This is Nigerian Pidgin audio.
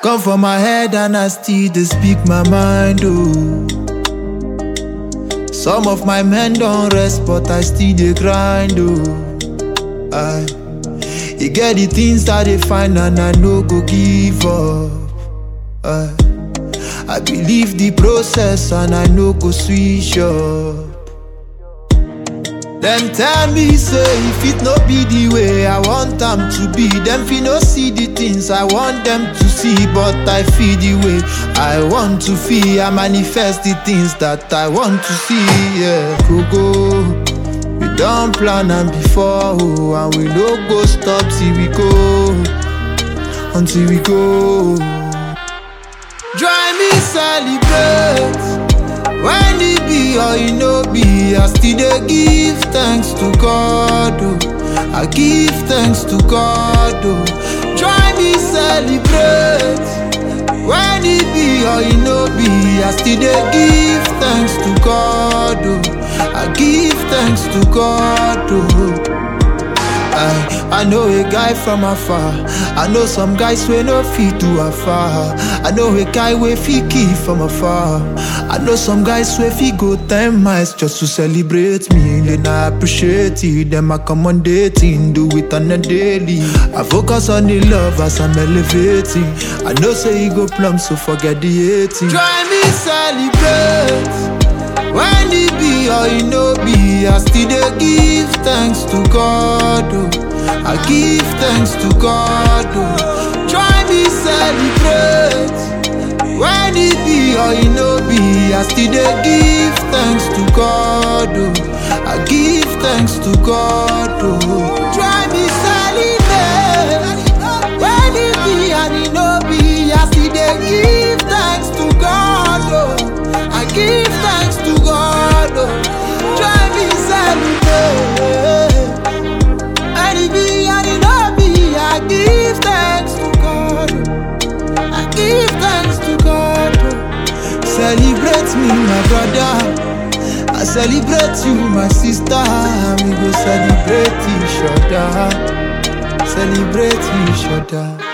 Come for my head and I still dey speak my mind, oh. Some of my men don't rest, but I still dey grind, oh. I, e get the things that they find and I no go give up. I, I believe the process and I no go switch up. Them tell me say if it no be the way I want them to be, them fi no see the things I want them to see, but I feel the way I want to feel. I manifest the things that I want to see. Yeah, go go. We don't plan am before, oh, and we no go stop till we go, until we go. Join me celebrate. When it be or it no be, I still dey give thanks to God. Oh. I give thanks to God. Oh. Join me celebrate. When it be or it no be, I still dey give thanks to God. Oh. I give thanks to God. Oh. I, I know a guy from afar. I know some guys wey no fit do afar. I know a guy wey fit kill from afar. I know some guys wey fit go ten miles just to celebrate me. Then I appreciate it. Them accommodating, do it on a daily. I focus on the love as I'm elevating. I know say you go plumb, so forget the hating. Join me celebrate. When it be or it no be, I still dey give thanks to God. Oh. I give thanks to God. Oh. Join me celebrate. When it be or it no be, I still dey give thanks to God. Oh. I give thanks to God. Oh. Join me celebrate. When it be and it no be, I still dey give thanks to God. Oh. I give thanks to God. Oh. Join me celebrate. And it be and it no be, I give thanks to God. oh. I give thanks to God. oh. Celebrate me, my brother. I celebrate you, my sister. We go celebrate each other. Celebrate each other.